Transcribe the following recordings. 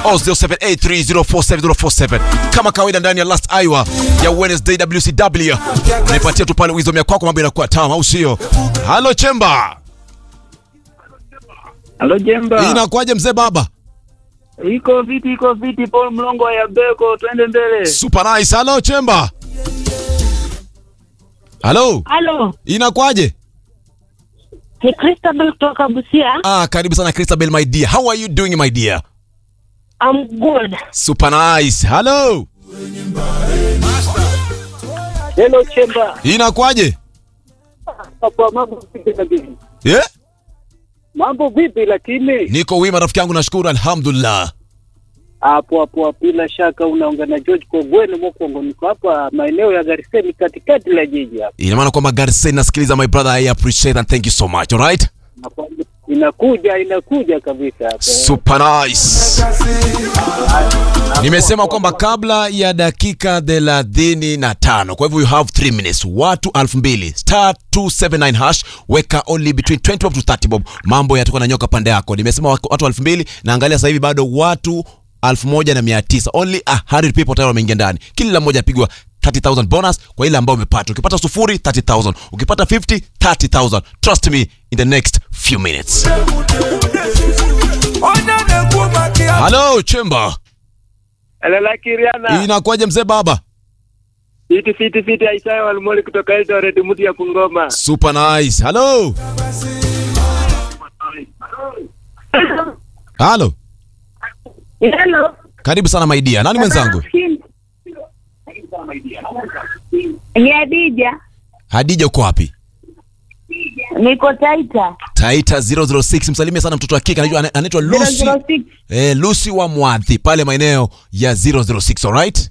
au 0783047047 kama kawaida ndani ya last hour ya Wednesday WCW nipatia tu pale wisdom ya kwako mambo inakuwa tamu au sio halo chemba Halo Jemba. inakuwaje mzee baba Iko viti, iko viti Paul Mlongo ya Beko, twende mbele. super nice halo chemba halo Halo, inakuwaje ni Christabel kutoka Busia. ah karibu sana Christabel my dear how are you doing my dear I'm good. super nice halo Hello Chemba. inakuwaje Kwa mambo vipi lakini? yeah? Mambo vipi lakini? niko wima rafiki yangu nashukuru alhamdulillah Hapo hapo bila shaka unaongea na George Kogweno Mokongo, niko hapa maeneo ya Gariseni katikati la jiji hapa. ina maana kwamba Garsen nasikiliza my brother I appreciate and thank you so much alright Nakwambia, Inakuja inakuja kabisa hapa. super nice nimesema kwamba kabla ya dakika thelathini na tano kwa hivyo you have 3 minutes watu elfu mbili star 279 hash weka only between 20 bob to 30 bob mambo yatakuwa na nyoka pande yako nimesema wako- watu elfu mbili naangalia sasa hivi bado watu elfu moja na mia tisa only 100 people tayari wameingia ndani kila mmoja apigwa 30000 bonus kwa ile ambayo umepata ukipata sufuri 30000 ukipata 50 30000 trust me in the next few minutes halo chemba Alala Kiriana. inakuwaje mzee baba Fiti fiti fiti Aisha Walmoli kutoka Eldoret mti ya Bungoma. super nice halo halo Hello. karibu sana maidia nani mwenzangu Ni Adija. hadija uko wapi Niko Taita. taita 006 msalimie sana mtoto wa kike anaitwa anaitwa lucy 006. eh, lucy wa mwadhi pale maeneo ya 006 alright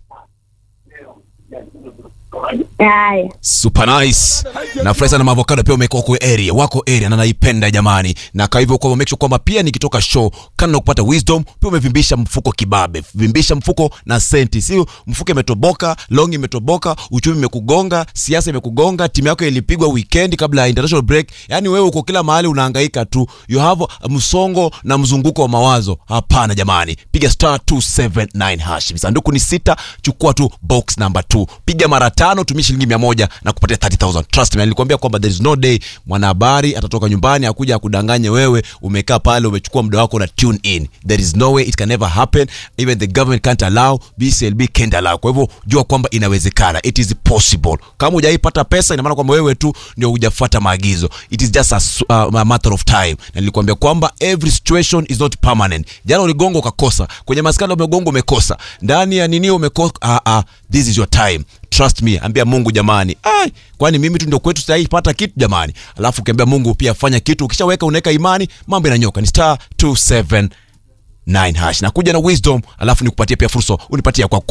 Haya. super nice nafurahi sana maavocado pia umekuwa kwa area wako area na naipenda jamani na kwa hivyo kwamba make sure kwamba pia nikitoka show kana na kupata wisdom pia umevimbisha mfuko kibabe vimbisha mfuko na senti si mfuko imetoboka long imetoboka uchumi imekugonga siasa imekugonga timu yako ilipigwa weekend kabla ya international break yani wewe uko kila mahali unahangaika tu you have msongo na mzunguko wa mawazo hapana jamani piga star 279 hash visanduku ni sita chukua tu box number 2 piga mara tano tumia shilingi mia moja na kupatia 30000 trust me nilikwambia kwamba there is no day mwanahabari atatoka nyumbani akuja akudanganye wewe umekaa pale umechukua muda wako na tune in there is no way it can never happen even the government can't allow bclb can't allow kwa hivyo jua kwamba inawezekana it is possible kama hujaipata pesa ina maana kwamba wewe tu ndio hujafuata maagizo it is just a, s- uh, a matter of time na nilikwambia kwamba every situation is not permanent jana uligonga ukakosa kwenye maskani umegonga umekosa ndani ya nini umekosa ah, ah, this is your time trust me ambia mungu jamani Ai, kwani mimi tu ndio kwetu sitaipata kitu jamani alafu ukiambia mungu pia fanya kitu ukishaweka unaweka imani mambo inanyoka ni star 279 hash nakuja na wisdom alafu nikupatie pia fursa unipatie ya kwa